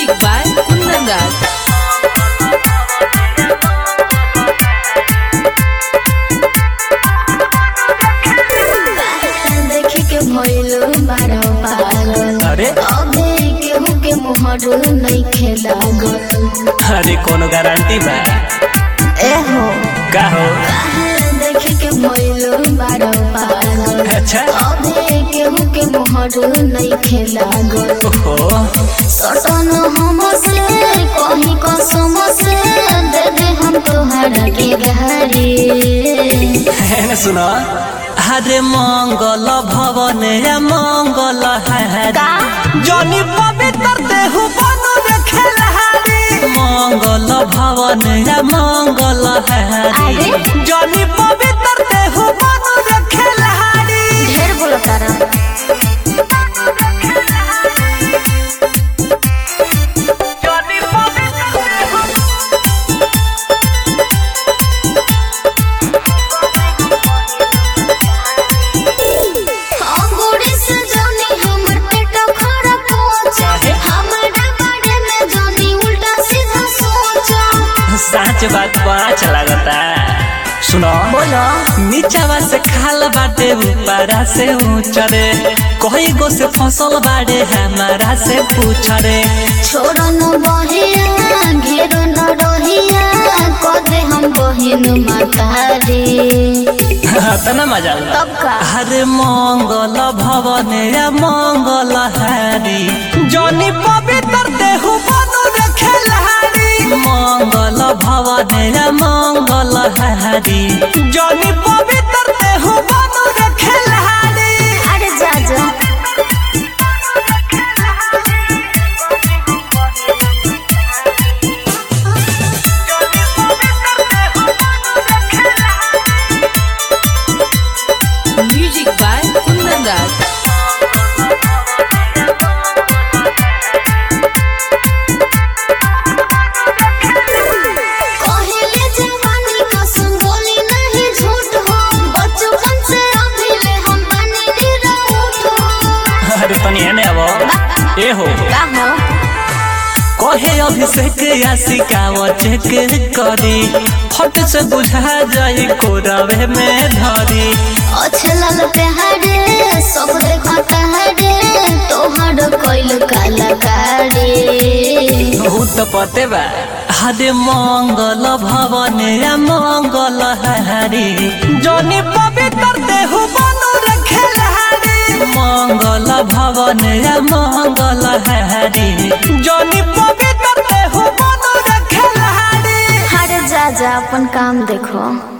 Music by Kundan Raj. देखे के भइल बारो पागल अरे अबे केहू के मोहर नहीं खेलागल अरे कोनो गारंटी बा एहो का हो देखे के भइल बारो पागल अच्छा अबे केहू के मोहर नहीं खेलागल ओहो सटन हमसे कहीं कसम से दे दे हम तोहरा के घरे है ना सुनो हरे मंगल भवन या मंगल हरि जनी पवित्र देहु बनु रे खेलहारी मंगल भवन या मंगल हरि अरे? जनी पवित्र देहु बनु रे खेलहारी ढेर बोलो तारा जनी पवित्र देहु अंगूरी से जानी हमर पेट खराब पहुंचा काहे? हमारा बारे में जानी उल्टा सीधा सोचा सच बात बड़ा अच्छा लगता सुनो बोलो नीचावा से खाल बाटे ऊपरा से ऊंचरे कोई गो से फसल बाड़े हमारा से पूछरे छोड़ न बहिया घेर न रहिया कदे हम बहिन मातारी तना मजा आउला। तब का हरे मंगल भवन या मंगल हरि जनी पवित्र देहु बनु रे खेलहारी मंगल भवन या मंगल हरि जनी पवित्र देहु बनु रे खेलहारी अरे जा जा Music by Kundan Raj. कहले जवानी कसम बोली नहीं झूठ हो बचपन से अभी ले हम बने निराउट हो अरे तनी एने अब ए हो का हो कहे अभिषेक या सिकाव चेक करी फट से बुझा जाई कोरवे में धरी अच्छे लाल प्यारे सब देखता है रे तोहर कोइल कलाकारी बहुत पते बा हरे मंगल भवन या मंगल हरि जनी पवित्र देहु बनु रखे लहारी मंगल भवन या मंगल हरि जनी पवित्र देहु बनु रखे लहारी हर जा जा अपन काम देखो